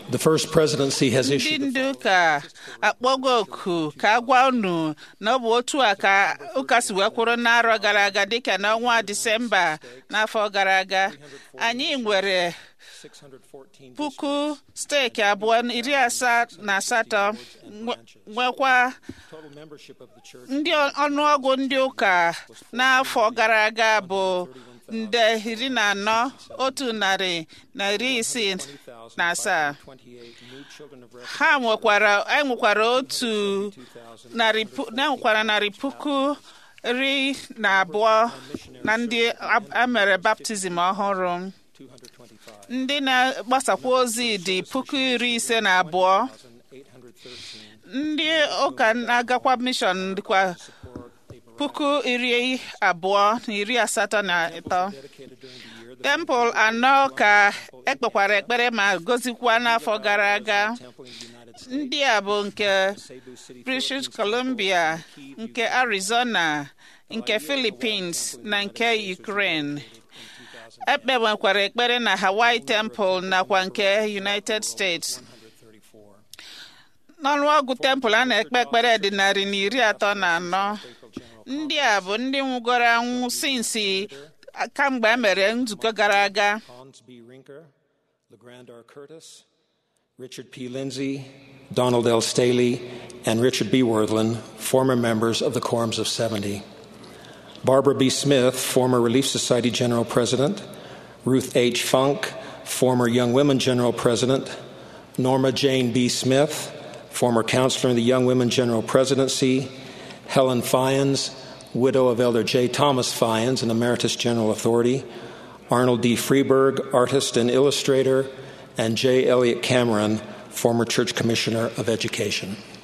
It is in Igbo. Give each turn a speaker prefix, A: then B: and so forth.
A: The First Presidency has
B: ndị
A: issued
B: ndị ụka akpọgo oku ka a gwa unu na ọ bụ otu a ka ụka si wee kwụrụ n'arọ gara aga dịka n'ọnwa disemba n'afọ gara aga anyị nwere
A: 614
B: puku steeki abụọ na iri asaa na asatọ nwe- nwekwa
A: total membership of the church.
B: ndị ọnụọgụ ndị ụka n'afọ gara aga bụ nde iri na anọ otu narị na iri isii na asaa
A: 28 new children of
B: ha nwekwara e nwekwara otu narị pu- na nwekwara narị puku iri na abụọ na ndị a- a mere baptizim ọhụrụ
A: 225
B: ndị na-agbasakwa ozi dị puku iri ise na abụọ
A: 813
B: ndị ụka na-agakwa mishọn dịkwa puku iri abụọ na iri asatọ na ịtọ
A: dedicated during the year. The
B: tempụl anọ ka ekpekwara ekpere ma gozikwa n'afọ gara aga
A: temple in the United States,
B: ndị a bụ nke
A: Cebu City,
B: British Columbia nke Arizona nke Philippines na nke Ukraine ekpewekwara ekpere na Hawaii Temple nakwa nke United States
A: 134.
B: n'ọnụọgụ tempụl a na-ekpe ekpere dị narị na iri atọ na anọ ndị a bụ ndị nwụgoro anwụ sinsi kamgbe e mere nzukọ gara aga
A: Hans B. Rinker, LeGrand R. Curtis, Richard P. Lindsay, Donald L. Staley, and Richard B. Worthland, former members of the Quorums of 70. Barbara B. Smith, former Relief Society General President, Ruth H. Funk, former Young Women General President, Norma Jane B. Smith, former counselor in the Young Women General Presidency, Helen Fyans, widow of Elder J. Thomas Fyans, an Emeritus General Authority, Arnold D. Freeberg, artist and illustrator, and J. Elliott Cameron, former Church Commissioner of Education.